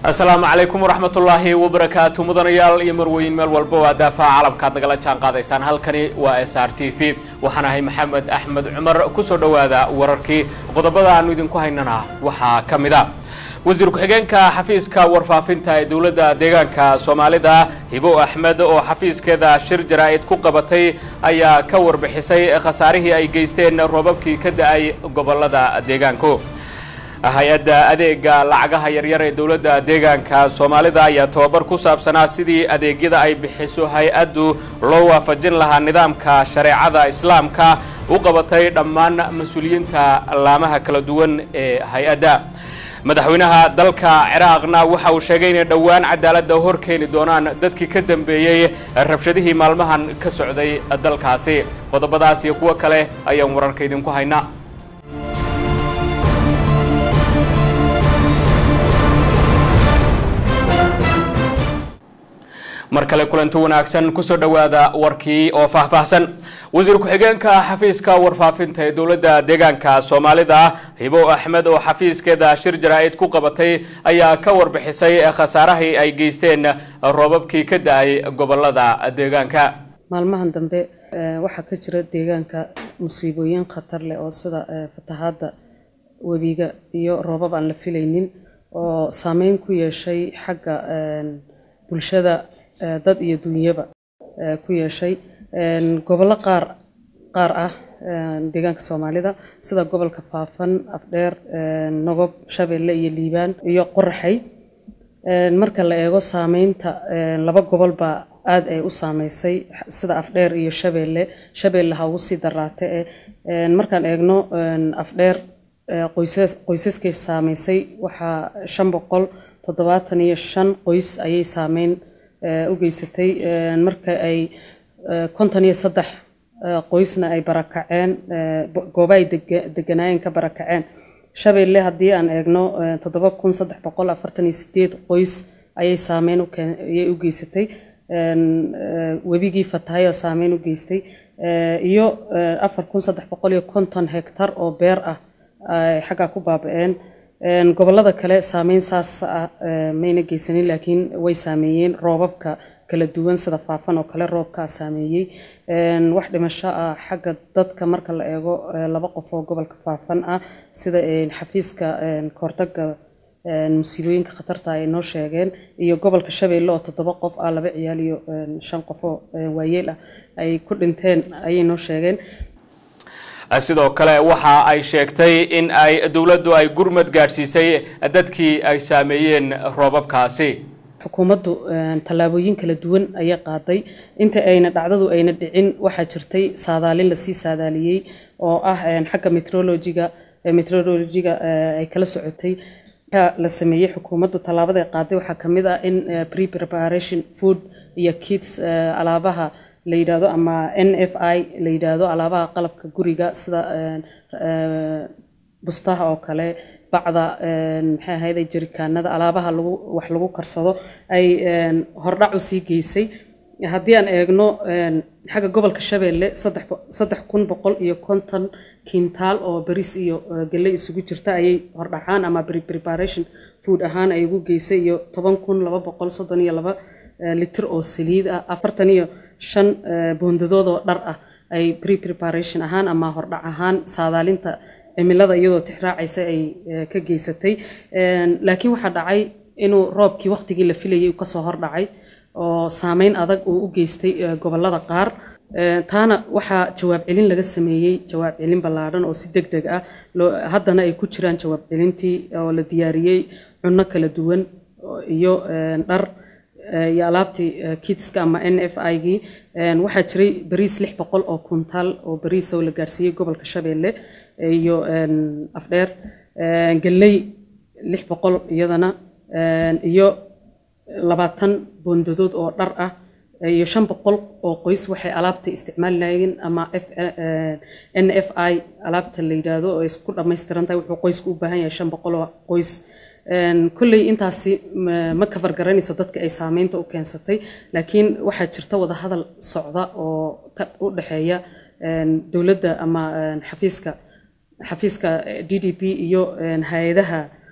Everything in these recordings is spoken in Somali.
asalaamu calaykum waraxmatullaahi wabarakaatu mudanayaal iyo marweyn meel walba waa daafaha caalamkaad nagala jaan qaadaysaan halkani waa s r t v waxaan ahay maxamed axmed cumar kusoo dhowaada wararkii qodobada aanu idinku haynana waxaa ka mid a wasiir ku-xigeenka xafiiska warfaafinta ee dowladda deegaanka soomaalida hibo axmed oo xafiiskeeda shir jaraa'id ku qabatay ayaa ka warbixisay khasaarihii ay geysteen roobabkii ka da-ay gobolada deegaanku hay-adda adeega lacagaha yaryar ee dowladda deegaanka soomaalida ayaa tababar ku saabsanaa sidii adeegyada ay bixiso hay-addu loo waafajin lahaa nidaamka shareecada islaamka u qabatay dhammaan mas-uuliyiinta laamaha kala duwan ee hay-adda madaxweynaha dalka ciraaqna waxa uu sheegay inay dhowaan cadaaladda hor keeni doonaan dadkii ka dambeeyey rabshadihii maalmahan ka socday dalkaasi qodobadaas iyo kuwo kale ayaan wararka idinku haynaa mar kale kulanti wanaagsan kusoo dhowaada warkii oo faahfaahsan wasiir ku-xigeenka xafiiska warfaafinta ee dowladda deegaanka soomaalida hibo axmed oo xafiiskeeda shir jaraa'id ku qabatay ayaa ka warbixisay khasaarahii ay geysteen roobabkii ka da-ay gobolada deegaanka maalmahan dambe waxaa ka jira deegaanka musiibooyin khatar leh oo sida fatahaadda webiga iyo roobab aan la filaynin oo saameyn ku yeeshay xagga bulshada dad iyo dunyaba ku yeeshay gobollo qaar qaar ah deegaanka soomaalida sida gobolka faafan afdheer nogob shabeelle iyo liibaan iyo qoraxay marka la eego saameynta laba gobol baa aada ay u saameysay sida afdheer iyo shabeelle shabeelle ha ugu sii daraate e markaan eegno afdheer qoysas qoysaskay saameysay waxaa shan boqol toddobaatan iyo shan qoys ayay saameyn u geysatay marka ay konton iyo saddex qoysna ay barakaceen gooba ay deganaayeen ka barakaceen shabeelle haddii aan eegno toddoba kun saddex boqol afartan iyo sideed qoys ayay saameyn ayay u geysatay webigii fatahay oo saameyn u geystay iyo afar kun saddex boqol iyo konton hektar oo beer ah ay xaggaa ku baaba-een gobolada kale saameyn saas ah mayna geysanin laakiin way saameeyeen roobabka kala duwan sida faafan oo kale roobkaa saameeyey wax dhimasho ah xagga dadka marka la eego laba qof oo gobolka faafan ah sida xafiiska kahortaga musiibooyinka khatarta ay noo sheegeen iyo gobolka shabeelle oo toddoba qof ah laba ciyaal iyo shan qof oo waayeel ah ay ku dhinteen ayay noo sheegeen sidoo kale waxa ay sheegtay in ay dowladdu ay gurmad gaadhsiisay dadkii ay saameeyeen roobabkaasi xukuumaddu tallaabooyin kala duwan ayay qaaday inta ayna dhacdadu ayna dhicin waxaa jirtay saadaalin lasii saadaaliyey oo ah xagga metrologiga metrologiga ay kala socotay la sameeyey xukuumaddu tallaabada ay qaaday waxaa ka mid ah in pre preparation food iyo kits alaabaha la yidhaahdo ama n f i la yidhaahdo alaabaha qalabka guriga sida bustaha oo kale bacda maxay ahayde jarikaanada alaabaha lagu wax lagu karsado ay hordhac u sii geysay haddii aan eegno xagga gobolka shabeelle saddex kun boqol iyo konton kintaal oo baris iyo gelle isugu jirta ayay hordhacaan ama preparation food ahaan ay ugu geysay iyo toban kun laba boqol soddon iyo laba litir oo saliid ah afartan iyo shan boondadood oo dhar ah ay pre preparation ahaan ama hordhac ahaan saadaalinta cimilada iyadoo tixraacaysa ay ka geysatay laakiin waxaa dhacay inuu roobkii waqtigii la filayay uu kasoo hordhacay oo saameyn adag uu u geystay gobolada qaar taana waxaa jawaab celin laga sameeyey jawaab celin ballaadhan oo si deg deg ah haddana ay ku jiraan jawaab celintii oo la diyaariyey cunno kala duwan iyo dhar iyo alaabtii kitska ama n f i gii waxaa jiray bariis lix boqol oo kuntaal oo bariis oo la gaarsiiyey gobolka shabeelle iyo afdheer galley lix boqol iyadana iyo labaatan boondadood oo dhar ah iyo shan boqol oo qoys waxay alaabta isticmaali lahayen ama n f i alaabta la yidhaahdo oo isku dhammaystiran tahay wuxuu qoysku u baahan yahay shan boqol oo qoys kolley intaasi ma kafar garanayso dadka ay saameynta u keensatay laakiin waxaa jirta wada hadal socda oo u dhexeeya dowladda ama xafiiska xafiiska d d p iyo hay-adaha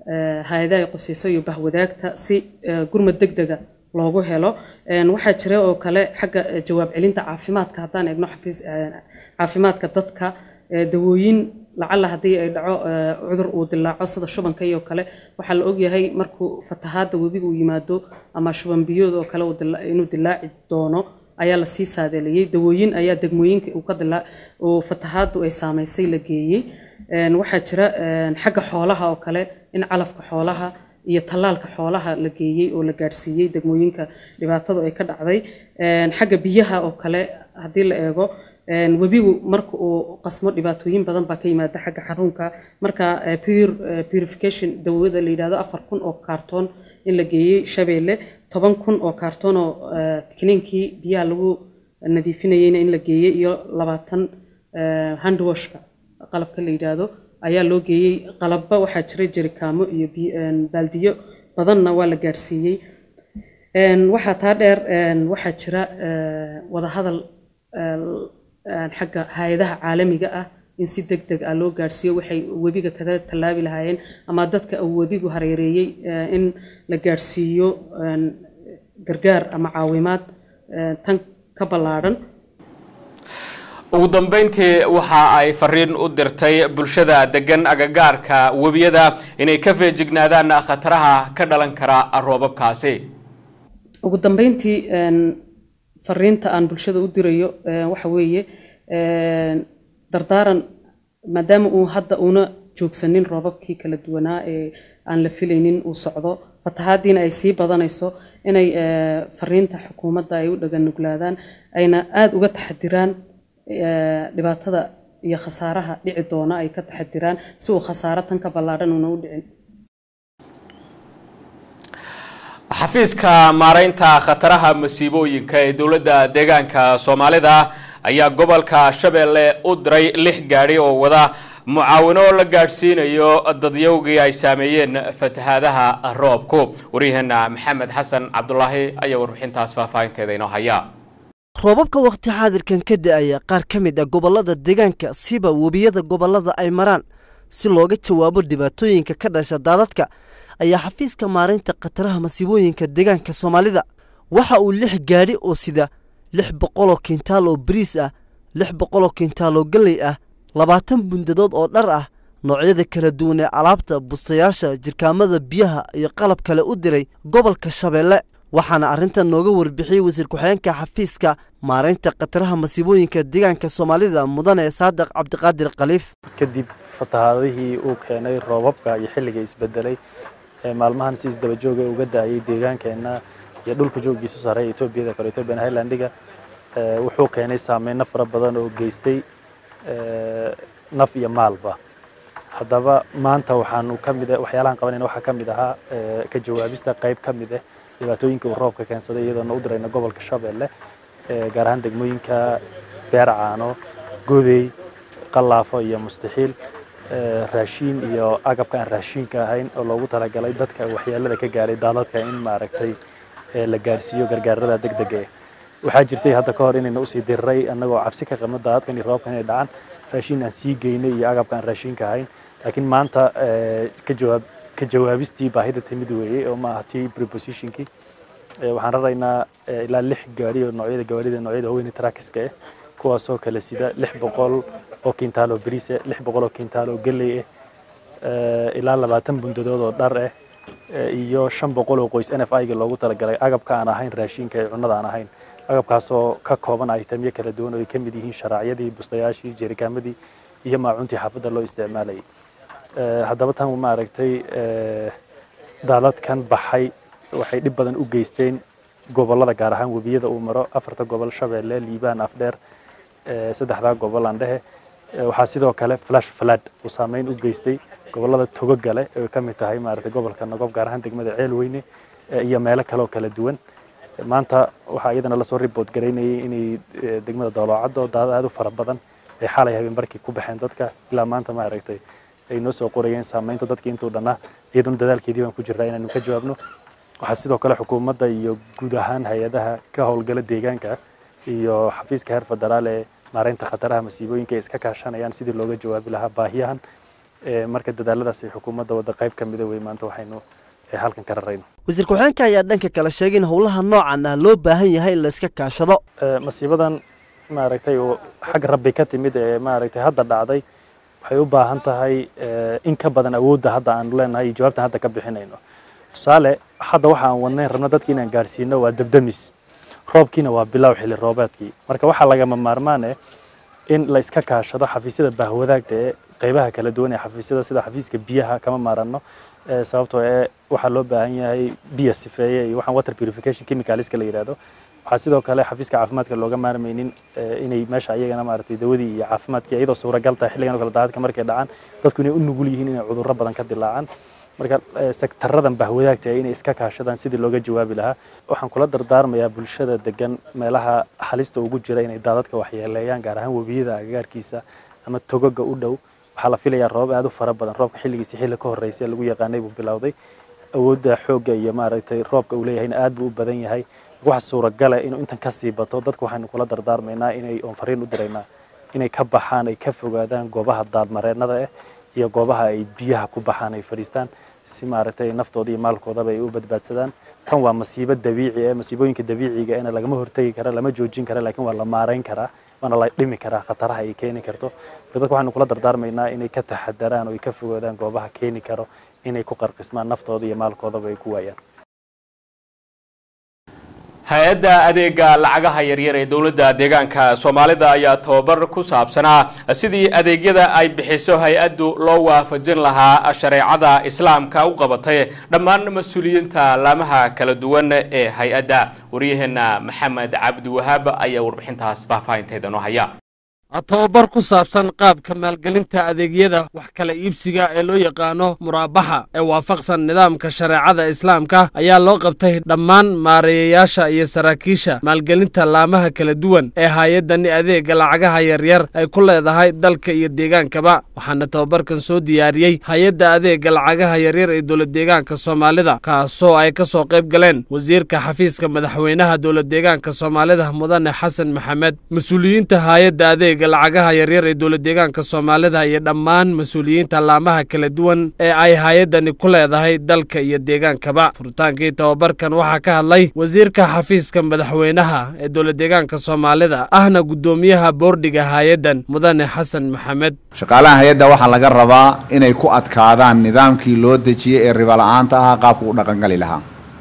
hay-adaha ay qoseyso iyo bahwadaagta si gurmad deg dega loogu helo waxaa jira oo kale xagga jawaab celinta caafimaadka haddaan eegno xafiis caafimaadka dadka dawooyin lacalla haddii ay dhaco cudur uu dilaaco sida shubanka iyo kale waxaa la ogyahay markuu fatahaadda webiga uu yimaado ama shuban biyood oo kale inuu dilaaci doono ayaa lasii saadeeliyey dawooyin ayaa degmooyinka uu ka dilaa uu fatahaaddu ay saamaysay la geeyey waxaa jira xagga xoolaha oo kale in calafka xoolaha iyo tallaalka xoolaha la geeyey oo la gaadhsiiyey degmooyinka dhibaatadu ay ka dhacday xagga biyaha oo kale haddii la eego webigu marka uu qasmo dhibaatooyin badan baa ka yimaada xagga xarunka marka purification dawada la yidhahdo afar kun oo kaartoon in la geeyey shabeelle toban kun oo kaartoon oo kiniinkii biyaha lagu nadiifinayeyna in la geeyey iyo labaatan handwashka qalabka la yidhaahdo ayaa loo geeyey qalabba waxaa jira jerikaamo iyo baaldiyo badanna waa la gaadhsiiyey waxaa taa dheer waxaa jira wadahadal xagga hay-adaha caalamiga ah in si deg deg ah loo gaadhsiiyo waxay webiga kaga tallaabi lahaayeen ama dadka uu webigu hareereeyey in la gaadhsiiyo gargaar ama caawimaad tan ka ballaadhan ugu dambeyntii waxa ay fariin u dirtay bulshada degan agagaarka webiyada inay ka feejignaadaan khataraha ka dhalan kara roobabkaasi ugu dambeyntii fariinta aan bulshada u dirayo waxa weeye dardaaran maadaama uu hadda una joogsanin roobabkii kala duwanaa ee aan la filaynin uu socdo fatahaadiina ay sii badanayso inay fariinta xukuumadda ay u dhaganuglaadaan ayna aada uga taxadiraan dhibaatada iyo khasaaraha dhici doona ay ka taxadiraan si uu khasaaro tan ka ballaadhan una u dhicin xafiiska maaraynta khataraha masiibooyinka ee dowladda deegaanka soomaalida ayaa gobolka shabeelle u diray lix gaadhi oo wada mucaawino la gaadhsiinayo dadyowgii ay saameeyeen fatahaadaha roobku waryaheena maxamed xasan cabdulaahi ayaa warbixintaas faahfaahinteeda inoo haya roobabka wakhti xaadirkan ka da-aya qaar ka mid ah gobollada deegaanka siba webiyada gobollada ay maraan si looga jawaabo dhibaatooyinka ka dhasha daadadka ayaa xafiiska maaraynta khataraha masiibooyinka deegaanka soomaalida waxa uu lix gaadhi oo sida lix boqoloo kintaal oo bariis ah lix boqoloo kintaal oo galley ah labaatan bundadood oo dhar ah noocyada kala duwan ee alaabta bustayaasha jirkaamada biyaha iyo qalab kale u diray gobolka shabeelle waxaana arrintan nooga warbixiyey wasiir ku-xigeenka xafiiska maaraynta khataraha masiibooyinka deegaanka soomaalida mudane saadiq cabdiqaadir khaliif kadib fatahaadihii uu keenay roobabka iyo xilliga isbedelay maalmahan si isdaba jooga uga da-ayay deegaankeenna iyo dhulka joogiisu sarreeya etoobiyada kale ethoobiyan highlandiga wuxuu keenay saameyno fara badan oo geystay naf iyo maalba haddaba maanta waxaanu ka mid waxyaalahan qabanayna waxaa ka mid ahaa ka jawaabista qayb ka mid ah dhibaatooyinka uu roobka keensaday iyadoona u dirayna gobolka shabeelle gaar ahaan degmooyinka beercaano godey qallaafo iyo mustaxiil raashiin iyo agabka aan raashiinka ahayn oo loogu talagalay dadka waxyeelada ka gaaray daadadka in maaragtay la gaarsiiyo gargaarada degdega eh waxaa jirtay hadda ka hor inayna usii diriray annagoo cabsi ka qabno daadadkan iyo roobkan inay dhacaan raashiin aan sii geynay iyo agabka aan raashiinka ahayn laakiin maanta ka jawaab ka jawaabistii baahida timid weeyey oo maaha tii prepositionkii waxaan raraynaa ilaa lix gaari oo noocyada gawaarida noocyada haweyne trackiska ah kuwaasoo kale sida lix boqol oo kintaal oo bariis ah lix boqol oo kintaal oo galley ah ilaa labaatan bundadood oo dhar ah iyo shan boqol oo qoys n f i-ga loogu talagalay agabka aan ahayn raashinka ee cunnada aan ahayn agabkaasoo ka kooban itemyo kala duwan oo ay ka mid yihiin sharaacyadii bustayaashii jerikaamadii iyo maacuntii xaafadda loo isticmaalayay haddaba tan maaragtay daadadkan baxay waxay dhib badan u geysteen gobollada gaar ahaan webiyada uu maro afarta gobol shabeelle liibaan afdheer saddexdaa gobol aan dhehe waxaa sidoo kale flash flood uu saameyn u geystay gobollada togogale oo ka mid tahay maaragtay gobolka nagob gaar ahaan degmada ceelweyne iyo meelo kale oo kala duwan maanta waxaa iyadana lasoo report garaynayay inay degmada daloocaddo daadad aad u fara badan ay xalay habeen barkii ku baxeen dadka ilaa maanta maaragtay ay noo soo qorayeen saameynta dadkii intuu dhannaa iyaduna dadaalkeedii baan ku jirnaa inaanu ka jawaabno waxaa sidoo kale xukuumadda iyo guud ahaan hay-adaha ka howlgala deegaanka iyo xafiiska heer federaal ee maaraynta khataraha masiibooyinka ay iska kaashanayaan sidii looga jawaabi lahaa baahiyahan marka dadaaladaas ay xukuumadda wadda qayb ka mida wey maanta waxaynu halkan ka rarayno wasiir ku-xigeenka ayaa dhanka kale sheegay in howlaha noocan ah loo baahan yahay in la iska kaashado masiibadan maaragtay oo xagga rabbi ka timid ee maaragtay hadda dhacday waxay u baahan tahay in ka badan awoodda hadda aanu leenahay iyo jawaabtan hadda ka bixinayno tusaale hadda waxa aan wadnayn rabno dadki inaan gaarsiino waa debdemis roobkiina waa bilow xilli roobeedkii marka waxaa lagama maarmaan eh in la iska kaashado xafiisyada baahwadaagta ee qaybaha kala duwan ee xafiisyada sida xafiiska biyaha kama maaranno sababtoo ee waxaa loo baahan yahay biya sifeeye iyo waxaan water purification chemicalska la yidhaahdo waxaa sidoo kale xafiiska caafimaadka looga maarmaynin inay meesha ayagana maaragtay dawadii iyo caafimaadkii iyadoo suuragal tahay xilligan oo kale daadadka markay dhacaan dadku inay u nugul yihiin inay cudurro badan ka dilaacaan marka sektaradan bahwadaagta inay iska kaashadaan sidii looga jawaabi lahaa waxaan kula dardaarmayaa bulshada degan meelaha halista ugu jira inay daadadka waxyeeleeyaan gaar ahaan webiyada agagaarkiisa ama togoga u dhow waxaa la filayaa roobab aad u fara badan roobka xilligiisa xilli ka horreysay ee lagu yaqaanay buu bilowday awoodda xoogga iyo maaragtay roobka uu leeyahayna aad buu u badan yahay waxa suuragala inuu intan ka sii bato dadku waxaynu kula dardaarmaynaa inay oon fariin u diraynaa inay ka baxaan ay ka fogaadaan goobaha daadmareennada ah iyo goobaha ay biyaha ku baxaan ay fadhiistaan si maaragtay naftooda iyo maalkoodaba ay u badbaadsadaan tan waa masiibo dabiici ah masiibooyinka dabiiciga ena lagama hortegi kara lama joojin kara laakiin waa la maarayn karaa waana la dhimi karaa khataraha ay keeni karto marka dadku waxaynu kula dardaarmaynaa inay ka taxadaraan oo ay ka fogaadaan goobaha keeni karo inay ku qarqismaan naftooda iyo maalkoodaba ay ku waayaan hay-adda adeega lacagaha yaryar ee dowladda deegaanka soomaalida ayaa tababar ku saabsanaa sidii adeegyada ay bixiso hay-addu loo waafajin lahaa shareecada islaamka u qabatay dhammaan mas-uuliyiinta laamaha kala duwan ee hay-adda waryaheena maxamed cabdi wahaab ayaa warbixintaas faahfaahinteeda noo haya tababar ku saabsan qaabka maalgelinta adeegyada wax kala iibsiga ee loo yaqaano muraabaxa ee waafaqsan nidaamka shareecada islaamka ayaa loo qabtay dhammaan maareeyayaasha iyo saraakiisha maalgelinta laamaha kala duwan ee hay-addani adeega lacagaha yaryar ay ku leedahay dalka iyo deegaankaba waxaana tababarkan soo diyaariyey hay-adda adeega lacagaha yaryar ee dowladdeegaanka soomaalida kaasoo ay ka soo qayb galeen wasiirka xafiiska madaxweynaha dowladdeegaanka soomaalida mudane xasan maxamed mas-uuliyiinta hay-adda adeega lacagaha yaryar ee dowladdeegaanka soomaalida iyo dhammaan mas-uuliyiinta laamaha kala duwan ee ay hay-addani ku leedahay dalka iyo deegaankaba furitaankii tababarkan waxaa ka hadlay wasiirka xafiiska madaxweynaha ee dowladdeegaanka soomaalida ahna guddoomiyaha boordhiga hay-addan mudane xasan maxamed shaqaalaha hay-adda waxaa laga rabaa inay ku adkaadaan nidaamkii loo dejiyey ee ribala'aanta ahaa qaabka u dhaqangali lahaa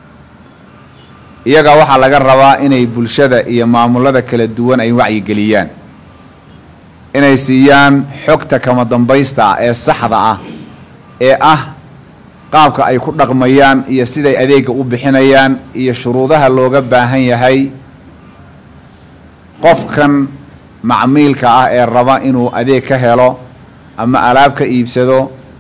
iyaga waxaa laga rabaa inay bulshada iyo maamulada kala duwan ay wacyigeliyaan inay siiyaan xogta kama dambaysta ah ee saxda ah ee ah qaabka ay ku dhaqmayaan iyo siday adeegga u bixinayaan iyo shuruudaha looga baahan yahay qofkan macmiilka ah ee raba inuu adeeg ka helo ama alaab ka iibsado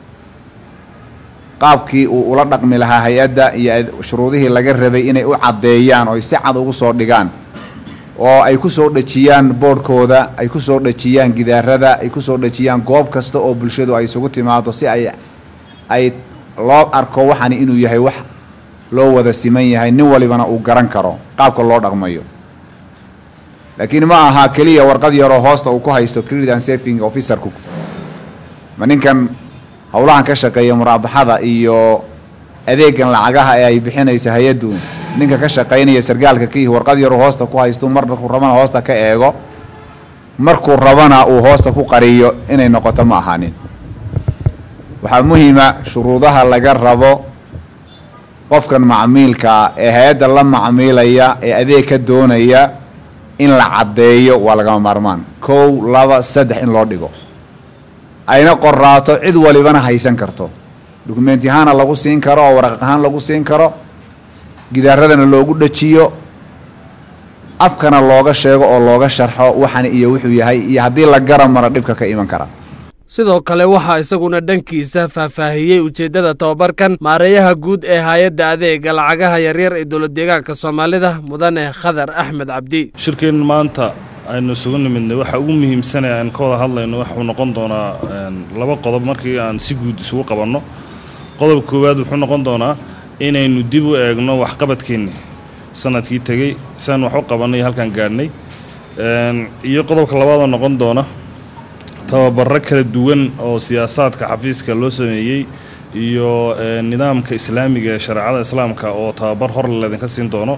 qaabkii uu ula dhaqmi lahaa hay-adda iyo shuruudihii laga rabay inay u caddeeyaan oo ay si cad ugu soo dhigaan oo ay ku soo dhejiyaan boodhkooda ay ku soo dhejiyaan gidaarada ay ku soo dhejiyaan goob kasta oo bulshadu ay isugu timaado si ay ay loo arko waxani inuu yahay wax loo wada siman yahay nin walibana uu garan karo qaabka loo dhaqmayo laakiin ma aha keliya warqad yaroo hoosta uu ku haysto credit and saving officerku ma ninkan howlahan ka shaqeeya muraabaxada iyo adeegan lacagaha ee ay bixinaysa hay-addu ninka ka shaqaynaya sargaalka kiihi warqad yaru hoosta ku haysto markuu rabana hoosta ka eego markuu rabana uu hoosta ku qariyo inay noqoto ma ahaanin waxaa muhiima shuruudaha laga rabo qofkan macmiilkaa ee hay-adda la macmiilaya ee adeeg ka doonaya in la caddeeyo waa lagama maarmaan kow laba saddex in loo dhigo ayna qoraato cid walibana haysan karto dukumenti ahaana lagu siin karo oo waraq ahaan lagu siin karo gidaaradana loogu dhajiyo afkana looga sheego oo looga sharxo waxani iyo wuxuu yahay iyo haddii la gara maro dhibka ka iman kara sidoo kale waxaa isaguna dhankiisa faahfaahiyey ujeeddada tababarkan maareeyaha guud ee hay-adda adeega lacagaha yaryar ee dowladdeegaanka soomaalida mudane khadar axmed cabdi shirkeen maanta aynu isugu nimidnay waxa ugu muhiimsanee aan ka wada hadlayno waxuu noqon doonaa laba qodob markii aan si guud isugu qabanno qodob koowaad wuxuu noqon doonaa inaynu dib u eegno waxqabadkeenni sanadkii tegey siaan wax u qabannay halkaan gaadhnay iyo qodobka labaadoo noqon doona tababaro kala duwan oo siyaasaadka xafiiska loo sameeyey iyo nidaamka islaamiga ee shareecada islaamka oo tababar hor laydinka siin doono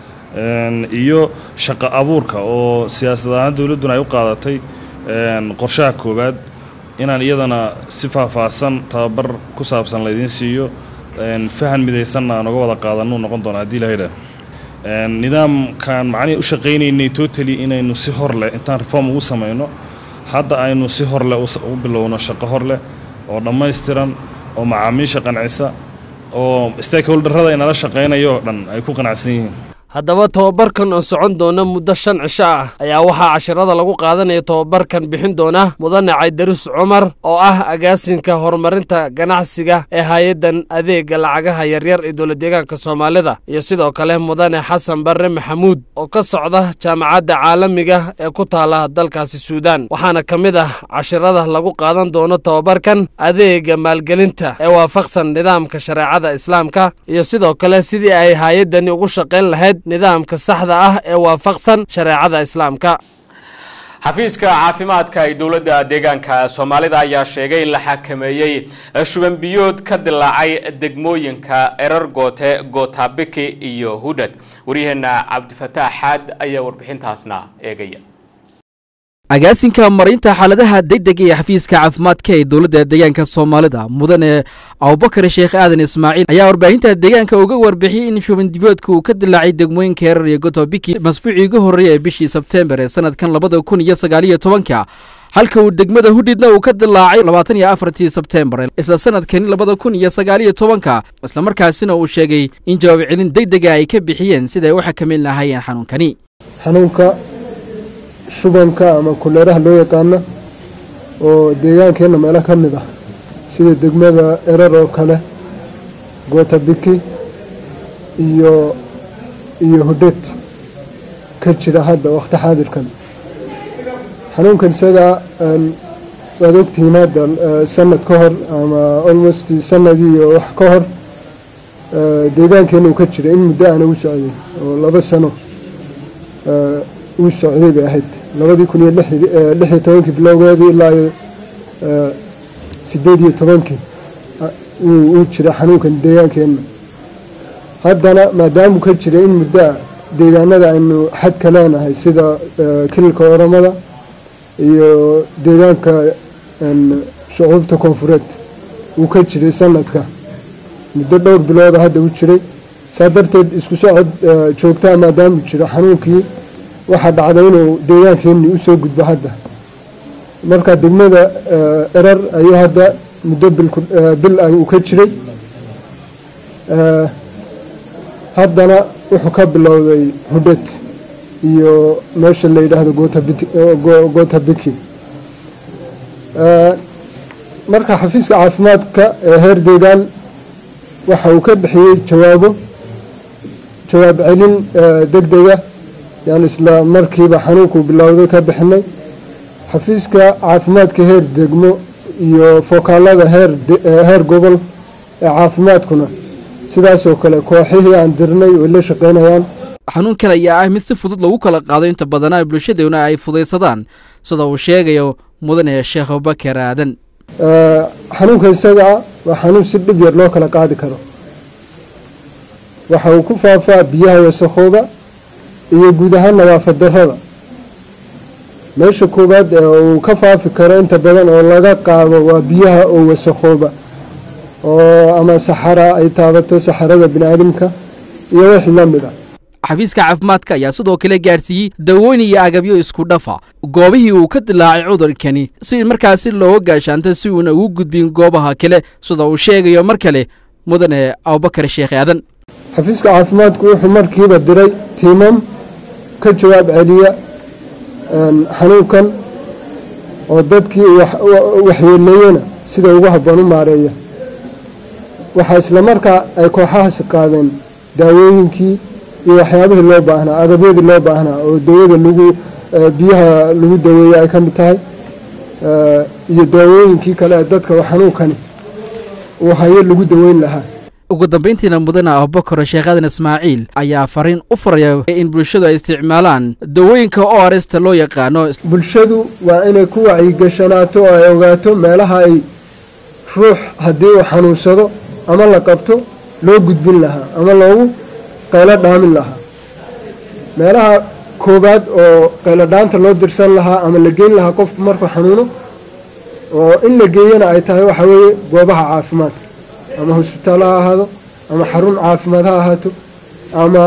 iyo shaqo abuurka oo siyaasad ahaan dowladduna ay u qaadatay qorshaha koowaad inaan iyadana si faahfaahsan tababar ku saabsan laydiin siiyo fahan midaysanna aan uga wada qaadanuu noqon doona haddii lahayidhaah nidaamkan macnihii u shaqaynaynay totally inaynu si hor leh intaan reform ugu samayno hadda aynu si hor leh u bilowno shaqo hor leh oo dhammaystiran oo macaamiisha qancisa oo stakeholderrada inala shaqaynayo oo dhan ay ku qanacsan yihiin haddaba tobabarkan oo socon doona muddo shan cisho ah ayaa waxaa cashirada lagu qaadanaya tobabarkan bixin doona mudane caydarus cumar oo ah agaasinka horumarinta ganacsiga ee hay-addan adeega lacagaha yaryar ee dowla deegaanka soomaalida iyo sidoo kale mudane xasan barre maxamuud oo ka socda jaamacadda caalamiga ee ku taala dalkaasi suudaan waxaana ka mid ah cashirada lagu qaadan doono tobabarkan adeega maalgelinta ee waafaqsan nidaamka shareecada islaamka iyo sidoo kale sidii ay hay-addani ugu shaqayn lahayd nidaamka saxda ah ee waafaqsan shareecada islaamka xafiiska caafimaadka ee dowladda deegaanka soomaalida ayaa sheegay in la xakameeyey shuban biyood ka dilaacay degmooyinka erar goote gootabiki iyo hudhad waryaheena cabdifataax xaad ayaa warbixintaasna eegaya agaasinka marinta xaaladaha degdega ee xafiiska caafimaadka ee dowladda deegaanka soomaalida mudane abubakar sheekh aadan ismaaciil ayaa warbaahinta deegaanka uga warbixiyey in shubandiboodka uu ka dilaacay degmooyinka herar iyo gotobiki masbuucii ugu horreeya ee bishii sebteembar ee sanadkan labada kun iyo sagaaliyo tobanka halka uu degmada hudhidna uu ka dilaacay labaatan iyo afartii sebteembar isla sanadkani labada kun iyo sagaaliyo tobanka islamarkaasina uu sheegay in jawaab celin degdega ay ka bixiyeen siday u xakameyn lahaayeen xanuunkani xanuunka shubanka ama kuleeraha loo yaqaano oo deegaankeenna meelo ka mid ah sida degmada erar oo kale gootabiki iyo iyo hudhed ka jira hadda wakhti xaadirkan xanuunkan isagaa waad ogtihiin hadda sanad ka hor ama almost sanadii iyo wax ka hor deegaankeenna uu ka jira in muddo aana u socday oo laba sano uu socday bay ahayd labadii kun iyo lix iyo tobankii bilowgeedii ilaa iyo sideed iyo tobankii uu jira xanuunkan deegaankeenna haddana maadaamuu ka jira in muddoa deegaanada aynu xadka leenahay sida kililka oramada iyo deegaanka shucuubta koonfureed uu ka jiray sanadka muddo dhowr bilooda hadda u jiray saa darteed isku socod joogtaa maadaamuu jiro xanuunkii waxaa dhacday inuu deegaankeenii usoo gudbo hadda marka degmada erar ayuu hadda muddo bil uu ka jiray haddana wuxuu ka bilowday hudhed iyo meesha la yidhaahdo gootabiki marka xafiiska caafimaadka ee heer deegaan waxa uu ka bixiyey jawaabo jawaab celin degdega yaan isla markiiba xanuunkuu bilowday ka bixinay xafiiska caafimaadka heer degmo iyo fokaalada heer gobol ee caafimaadkuna sidaasoo kale kooxihii aan dirnay way la shaqaynayaan xanuunkan ayaa ah mid si fudud lagu kala qaado inta badanaa bulshadeena ay fudaysadaan sida uu sheegayo mudane sheekh abubakar aadan xanuunka isagaa waa xanuun si dhib yar loo kala qaadi karo waxa uu ku faafaa biyaha wasakooba iyo guud ahaan nadaafad darrada meesha koowaad ee uu ka faafi karo inta badan oo laga qaado waa biyaha oo wasakooba oo ama saxara ay taabato saxarada bini aadamka iyo wixii la mid ah xafiiska caafimaadka ayaa sidoo kale gaadhsiiyey dawooyin iyo agabyo isku dhafa goobihii uu ka dilaacay cudurkani si markaasi looga gaashaanto si uuna ugu gudbin goobaha kale sida uu sheegayo mar kale mudane abubakar sheekh aadan xafiiska caafimaadku wuxuu markiiba diray tiimam ka jawaab celiya xanuunkan oo dadkii waxyeeleeyena sida ugu habboon u maareeya waxaa islamarkaa ay kooxahaasi qaadeen daawooyinkii iyo waxyaabihii loo baahnaa agabyadii loo baahnaa oo dawada lagu biyaha lagu daweeye ay ka mid tahay iyo daawooyinkii kale ee dadka xanuunkani uu hayo lagu daweyn lahaa ugu dambayntiina mudane abubakar sheekh aadan ismaaciil ayaa fariin u faraya in bulshadu ay isticmaalaan dawooyinka o arsta loo yaqaano bulshadu waa inay ku wacyigashanaato oo ay ogaato meelaha ay ruux haddii uu xanuunsado ama la qabto loo gudbin lahaa ama loogu qaylo dhaamin lahaa meelaha koowaad oo qaylo dhaanta loo dirsan lahaa ama la geyn lahaa qofku markuu xanuuno oo in la geeyana ay tahay waxa weeye goobaha caafimaadka ama hosbitaal ha ahaado ama xarun caafimaad ha ahaato ama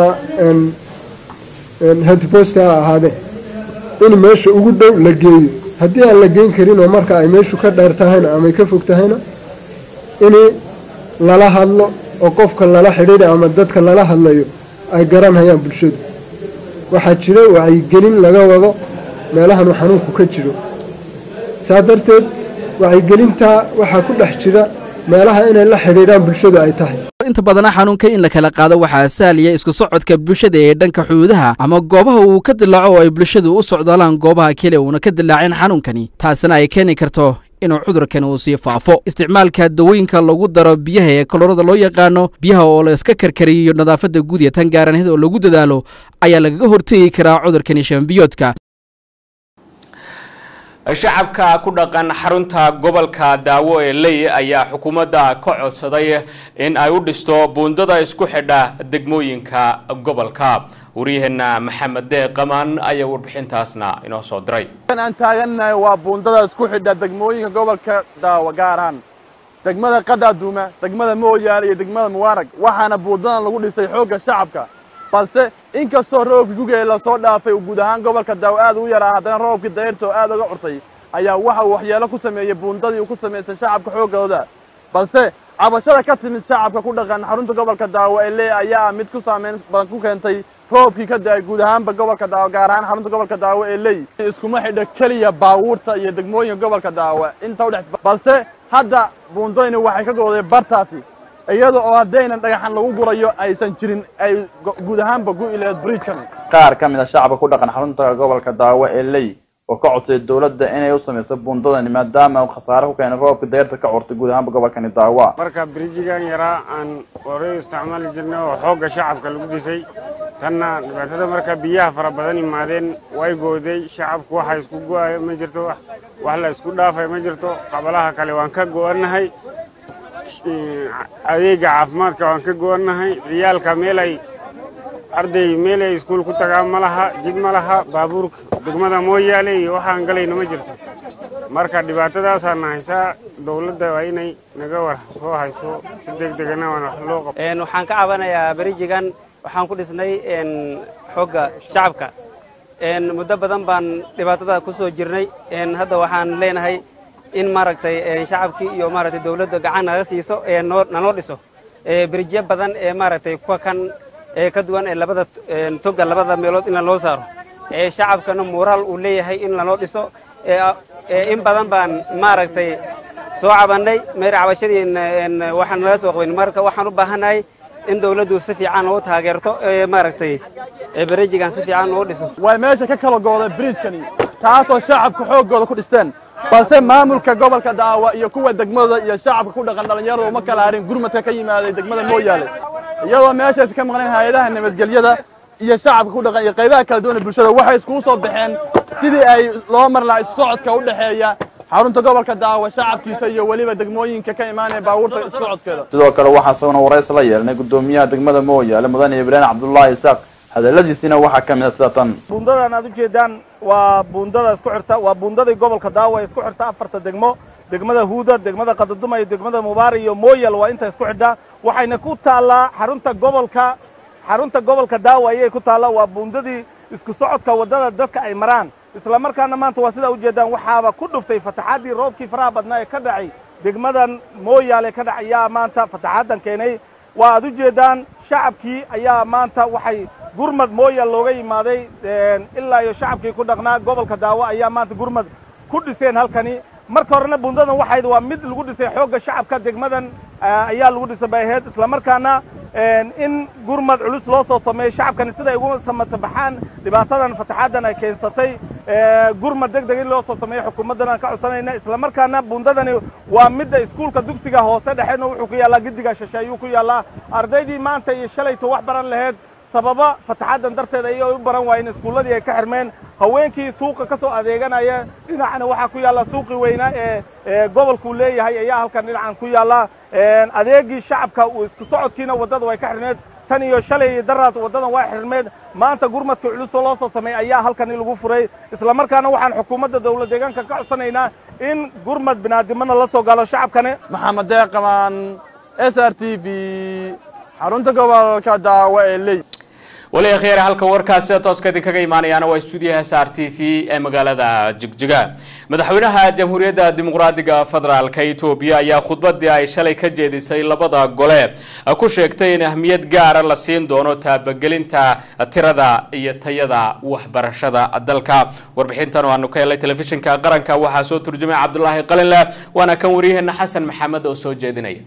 hedbost ha ahaadee in meesha ugu dhow la geeyo haddii aan la geyn karin oo marka ay meeshu ka dheer tahayna ama ay ka fog tahayna in lala hadlo oo qofka lala xidhiidha ama dadka lala hadlayo ay garanhayaan bulshadu waxaa jira wacyigelin laga wado meelahan uu xanuunku ka jiro saa darteed wacyigelintaa waxaa ku dhex jira meelaha inay la xidhiidhaan bulshadu ay tahay inta badana xanuunka in la kala qaado waxaa sahlaya isku socodka bulshada ee dhanka xuduudaha ama goobaha uu ka dilaaco oo ay bulshadu u socdaalaan goobaha keliya uuna ka dilaacin xanuunkani taasina ay keeni karto inuu cudurkani uu sii faafo isticmaalka dawooyinka lagu daro biyaha ee kolorada loo yaqaano biyaha oo la iska karkariyo nadaafadda guud iyo tan gaaraneed oo lagu dadaalo ayaa lagaga hortegi karaa cudurkani shambiyoodka shacabka ku dhaqan xarunta gobolka daawo ee ley ayaa xukuumadda ka codsaday in ay u dhisto buundada isku xidha degmooyinka gobolka waryaheena maxamed dee qamaan ayaa warbixintaasna inoo soo diray aan taagannahay waa buundada isku xidha degmooyinka gobolka daawo gaar ahaan degmada qadaaduuma degmada mooyaale iyo degmada mubaarag waxaana buundadan lagu dhisay xoogga shacabka balse inkastoo roobkii gugee lasoo dhaafay uu guud ahaan gobolka daawo aad u yaraa haddana roobkii dayrta oo aad uga curtay ayaa waxa uu waxyeelo ku sameeyey buundadii uu ku samaystay shacabka xooggooda balse cabashada ka timid shacabka ku dhaqan xarunta gobolka daawo ee lee ayaa ah mid ku saamayn badan ku keentay roobkii ka da'ay guud ahaanba gobolka daawo gaar ahaan xarunta gobolka daawo ee ley iskuma xidha keliya baawuurta iyo degmooyinka gobolka daawo inta udhex balse hadda buundadani waxay ka go'day bartaasi iyada oo haddaynan dhagaxan lagu gurayo aysan jirin ay guud ahaanba gu'i laheed bridjkani qaar ka mid a shacabka ku dhaqan xarunta gobolka daawo ee ley oo ka codsay dowladda inay u samayso buundadani maadaama uu khasaare ku keenay roobka dayrta ka curtay guud ahaanba gobolkani daawa marka birijigan yaraa aan horey isticmaali jirnay oo xoogga shacabka lagu dhisay tanna dhibaatada marka biyaha fara badan imaadeen way gooday shacabku waxa isku go'ayo ma jirto wax la isku dhaafay ma jirto qabalaha kale waan ka go'annahay adeega caafimaadka waan ka go'annahay ciyaalka meelay arday meelay iskuul ku tagaan ma laha jid ma laha baabuurka degmada mooyaale iyo waxaan galayno ma jirto marka dhibaatadaasaana haysaa dowladda waa inay naga war soo hayso si deg degana waan wax loo qabo waxaan ka cabanayaa berijigan waxaan ku dhisnay xoogga shacabka muddo badan baan dhibaatada ku soo jirnay hadda waxaan leenahay in maaragtay shacabkii iyo maaragtay dawladda gacan naga siiso nanoo dhiso berijiyo badan ee maaragtay kuwa kan ee ka duwan ee labada toga labada meelood in lanoo saaro shacabkana muuraal uu leeyahay in lanoo dhiso in badan baan maaragtay soo cabannay meer cabashadii waxaan naga soo qabayn marka waxaan u baahannahay in dawladdu si fiican loo taageerto maaragtay berijigan si fiican loo dhiso way meesha ka kala gooday bridjkani taasoo shacabka xooggooda ku dhisteen balse maamulka gobolka daawa iyo kuwa degmada iyo shacabka ku dhaqan dhallinyarada uma kala harin gurmadka ka yimaaday degmada mooyaale iyadoo meeshaasi ka maqnayn hay-adaha nabadgelyada iyo shacabka ku dhaqan iyo qaybaha kala duwan ee bulshada waxay iskugu soo baxeen sidii ay loo mar lahaa issocodka u dhexeeya xarunta gobolka daawa shacabkiisa iyo weliba degmooyinka ka imaanaya baabuurta issocodkeeda sidoo kale waxaa isaguna warays la yeelnay gudoomiyaha degmada mooyaale mudane ibraahim cabdullaahi isaaq hadaladiisina waxaa ka mid a sida tan buundadan aad ujeedaan waa buundada isku xirta waa buundadii gobolka daawa isku xirta afarta degmo degmada huuda degmada qadaduma iyo degmada mubaara iyo mooyal waa inta isku xidha waxayna ku taallaa xarunta gobolka xarunta gobolka daawa ayay ku taallaa waa buundadii isku socodka waddada dadka ay maraan isla markaana maanta waa sidaa ujeedaan waxaaba ku dhuftay fataxaddii roobkii faraha badnaa ee ka dhacay degmadan mooyaale ka dhac ayaa maanta fataxaddan keenay waa aad ujeedaan shacabkii ayaa maanta waxay gurmad mooyal looga yimaaday ilaa iyo shacabkii ku dhaqnaa gobolka daawo ayaa maanta gurmad ku dhiseen halkani marka horena bundadan waxayd waa mid lagu dhisay xoogga shacabka degmadan ayaa lagu dhisay bay ahayd isla markaana in gurmad culus loo soo sameeyo shacabkani siday ugu samata baxaan dhibaatadan fataxaaddan ay keensatay gurmad deg deg in loo soo sameeyo xukuumaddan aan ka codsanayna islamarkaana buundadani waa midda iskuulka dugsiga hoose dhexeedna wuxuu ku yaallaa giddiga shishe ayuu ku yaallaa ardaydii maanta iyo shalayto wax baran laheyd sababa fataxaddan darteed ayay u baran waayeen iskuulladii ay ka xirmeen haweenkii suuqa ka soo adeeganaya dhinacana waxaa ku yaalla suuqii weynaa ee gobolkuu leeyahay ayaa halkan dhinacan ku yaalla adeegii shacabka isku socodkiina waddada way ka xirneed tan iyo shalay iyo daraad waddadan waa xirmeed maanta gurmadka culusoo loo soo sameeyey ayaa halkan in lagu furay islamarkaana waxaan xukuumadda dawlad deegaanka ka codsanaynaa in gurmad binaadimana la soo galo shacabkani maxamed deeqamaan s r t v xarunta gobolka daawo ee ley wali akhyare halka warkaasi tooska idinkaga imaanayaana waa stuudiyaha s r t v ee magaalada jigjiga madaxweynaha jamhuuriyadda dimuqraadiga federaalka etoobiya ayaa khudbadii ay shalay ka jeedisay labada gole ku sheegtay in ahmiyad gaara la siin doono taabagelinta tirada iyo tayada waxbarashada dalka warbixintan oo aanu ka helay telefishinka qaranka waxaa soo turjumay cabdulaahi qalinleh waana kan waryaheena xasan maxamed oo soo jeedinaya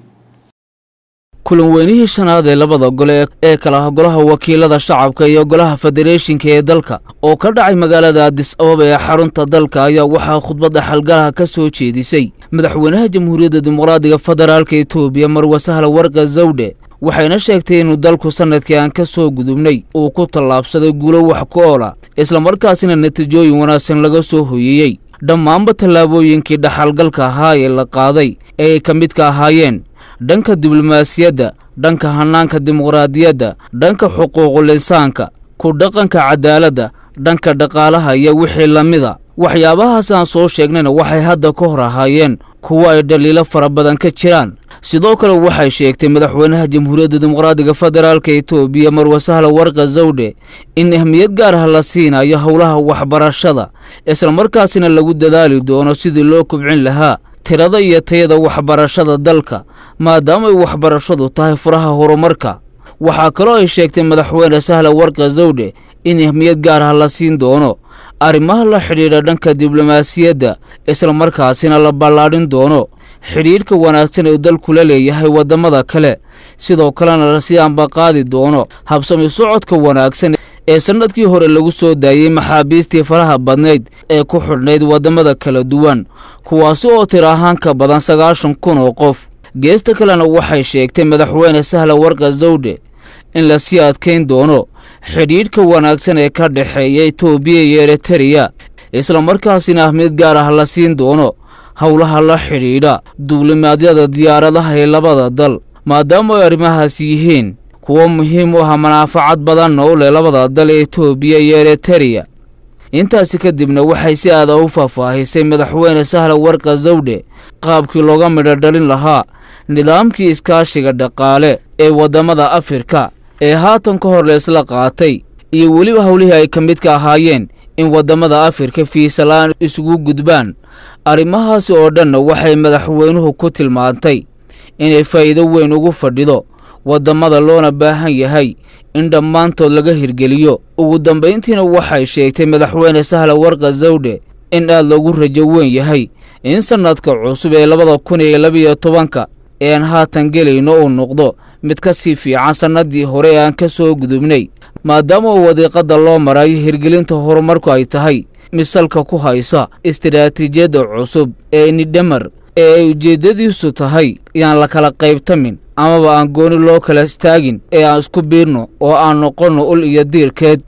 kulan weynihii shanaad ee labada gole ee kala ah golaha wakiilada shacabka iyo golaha federeeshinka ee dalka oo ka dhacay magaalada adis ababa ee xarunta dalka ayaa waxaa khudbadda xalgalaha ka soo jeedisay madaxweynaha jamhuuriyadda dimuqraadiga federaalka etoobiya marwe sahla warqa zawdhe waxayna sheegtay inuu dalku sannadkii aan ka soo gudubnay uu ku tallaabsaday guulo wax ku oola islamarkaasina natiijooyin wanaagsan laga soo hoyeeyey dhammaanba tallaabooyinkii dhaxalgalka ahaa ee la qaaday ee ay ka midka ahaayeen dhanka diblomaasiyadda dhanka hannaanka dimuqraadiyadda dhanka xuquuqul insaanka ku dhaqanka cadaaladda dhanka dhaqaalaha iyo wixii la mida waxyaabahaas aan soo sheegnayna waxay hadda ka hor ahaayeen kuwo ay dhaliilo fara badan ka jiraan sidoo kale waxay sheegtay madaxweynaha jamhuuriyadda dimuqraadiga federaalka etoobiya marwe sahla warqa zawdhe in ahmiyad gaar ah la siinayo howlaha waxbarashada islamarkaasina lagu dadaali doono sidii loo kobcin lahaa tirada iyo tayada waxbarashada dalka maadaamaay waxbarashadu tahay furaha horumarka waxaa kaloo ay sheegtay madaxweyne sahla warqa zawdhe in ahmiyad gaar ah la siin doono arrimaha la xidhiidha dhanka diblomaasiyadda islamarkaasina la ballaadhin doono xidhiidhka wanaagsan ee dalku la leeyahay waddamada kale sidoo kalena lasii ambaqaadi doono habsami socodka wanaagsan ee sannadkii hore lagu soo daayey maxaabiistii faraha badnayd ee ku xidhnayd waddamada kala duwan kuwaasi oo tir ahaan ka badan sagaashan kun oo qof geesta kalena waxay sheegtay madaxweyne sahla warqa zawdhe in lasii adkayn doono xidhiidhka wanaagsan ee ka dhexeeya etoobiya iyo eritariya islamarkaasina ahmiyad gaar ah la siin doono howlaha la xidhiidha duulimaadyada diyaaradaha ee labada dal maadaama ay arrimahaas yihiin kuwo muhiim u ah manaafacad badanna u leh labada dal ee etoobiya iyo eritariya intaasi kadibna waxay si aada u faahfaahisay madaxweyne sahla warqa zawdhe qaabkii looga midho dhalin lahaa nidaamkii iskaashiga dhaqaale ee waddamada afrika ee haatan ka hor la isla qaatay iyo weliba howlihii ay ka midka ahaayeen in waddamada afrika fiisalaan isugu gudbaan arrimahaasi oo dhanna waxay madaxweynuhu ku tilmaantay inay faa'iido weyn ugu fadhido waddamada loona baahan yahay in dhammaantood laga hirgeliyo ugu dambayntiina waxay sheegtay madaxweyne sahla warqa zawdhe in aad loogu rajo weyn yahay in sannadka cusub ee labada kun iyo labiyo tobanka ee aan haatan gelayno uu noqdo mid ka sii fiican sannaddii hore ee aan ka soo gudubnay maadaama uu wadiiqadda loo marayo hirgelinta horumarku ay tahay misalka ku haysa istiraatiijiyadda cusub ee nidhamar ee ay ujeeddadiisu tahay yaan la kala qaybtamin amaba aan gooni loo kala istaagin ee aan isku biirno oo aan noqonno ul iyo diirkeed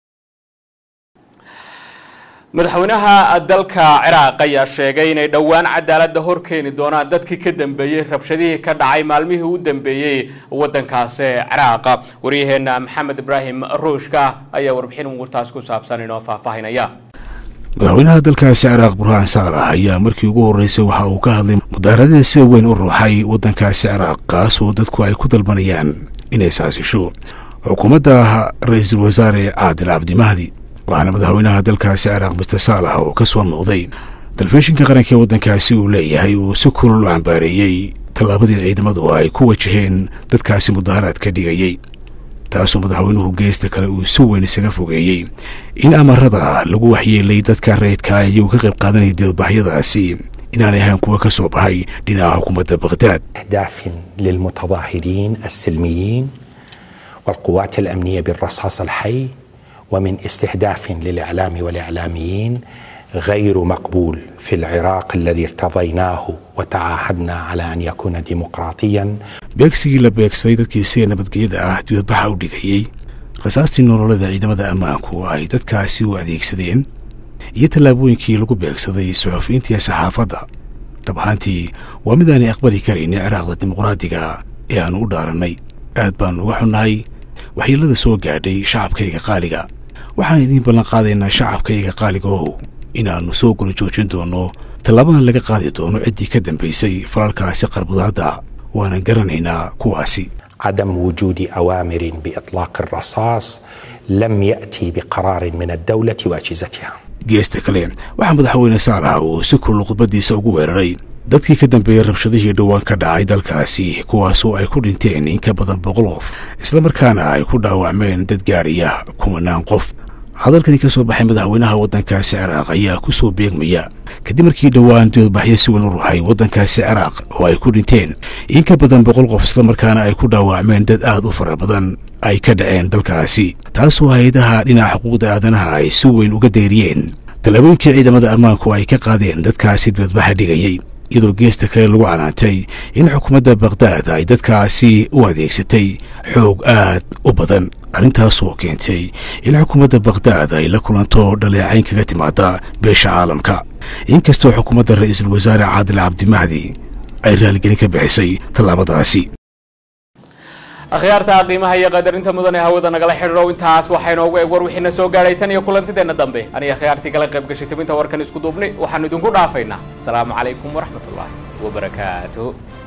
madaxweynaha dalka ciraaq ayaa sheegay inay dhowaan cadaaladda hor keeni doonaan dadkii ka dambeeyey rabshadihii ka dhacay maalmihii u dambeeyey waddankaasi ciraaq waryaheena maxamed ibraahim ruushka ayaa warbixin umuurtaas ku saabsan inoo faahfaahinaya madaxweynaha dalkaasi ciraaq burhaan saalax ayaa markii ugu horreysay waxa uu ka hadlay mudaaradada sida weyn u ruuxay waddankaasi ciraaq kaas oo dadku ay ku dalbanayaan inay saasisho xukuumadda ra-iisul wasaare caadil cabdimahdi waxaana madaxweynaha dalkaasi ciraaq mister saalax oo ka soo muuqday telefishinka qaranka ee waddankaasi uu leeyahay uu si kulul u cambaareeyey tallaabadii ciidamadu ay ku wajaheen dadkaasi mudaharaad ka dhigayey taasoo madaxweynuhu geesta kale uu si weyn isaga fogeeyey in amarada lagu waxyeelay dadka rayidka iyagoo ka qayb qaadanaya dibadbaxyadaasi inaanay ahayn kuwa ka soo baxay dhinaca xukuumadda bakhdaad أهداف للمتظاهرين السلميين والقوات الأمنية بالرصاص الحي ومن استهداف للإعلام والإعلاميين غير مقبول في العراق الذي ارتضيناه وتعاهدنا على أن يكون ديمقراطيا beegsigii la beegsaday dadkiisiga nabadgelyada ah dibadbaxa u dhigayey rasaastii nololada ciidamada ammaanku ay dadkaasi u adeegsadeen iyo tallaabooyinkii lagu beegsaday suxufiyiintii saxaafadda dhab ahaantii waa mid aanay aqbali karaynin ciraaqda dimuqraadiga ee aannu u dhaarannay aad baannu uga xunnahay waxyeellada soo gaadhay shacabkayga qaaliga waxaan idiin ballan qaadaynaa shacabkayga qaaliga ow inaannu soo gula joojin doonno tallaabadan laga qaadi doono ciddii ka dambaysay falalkaasi qarbudaadda waanan garanaynaa kuwaasi عدم وجود أوامر بإطلاق الرصاص لم يأتي بقرار من الدولة وأجهزتها geesta kale waxaa madaxweyne saalax uu si kulul khudbaddiisa ugu weeraray dadkii ka dambeeyey rabshadihii dhowaan ka dhacay dalkaasi kuwaasoo ay ku dhinteen in ka badan boqol qof islamarkaana ay ku dhaawacmeen dad gaadhaya kumanaan qof hadalkani ka soo baxay madaxweynaha waddankaasi ciraaq ayaa ku soo beegmaya kadib markii dhowaan dibadbaxyo si weyn u ruxay waddankaasi ciraaq oo ay ku dhinteen in ka badan boqol qof islamarkaana ay ku dhaawacmeen dad aad u fara badan ay ka dhaceen dalkaasi taasoo hay-adaha dhinaca xuquuqda aadanaha ay si weyn uga deeriyeen tallaabooyinkii ciidamada ammaanku ay ka qaadeen dadkaasi dibadbaxa dhigayey iyadoo geesta kale lagu canaantay in xukuumadda bakhdad ay dadkaasi u adeegsatay xoog aad u badan arrintaasoo keentay in xukuumadda bakhdad ay la kulanto dhaleecayn kaga timaada beesha caalamka inkastoo xukuumadda ra'iisul wasaare caadil cabdimahdi ay raaligelin ka bixisay tallaabadaasi akhyaarta qiimaha iyo qadarinta mudan ee hawada nagala xidhiidho intaas waxaa inoogu eeg war wixiina soo gaadhay tan iyo kulantideenna dambe aniga akhyaartii kala qayb gashay tabinta warkan isku duubni waxaanu idinku dhaafaynaa asalaamu calaykum waraxmatullaahi wabarakaatuh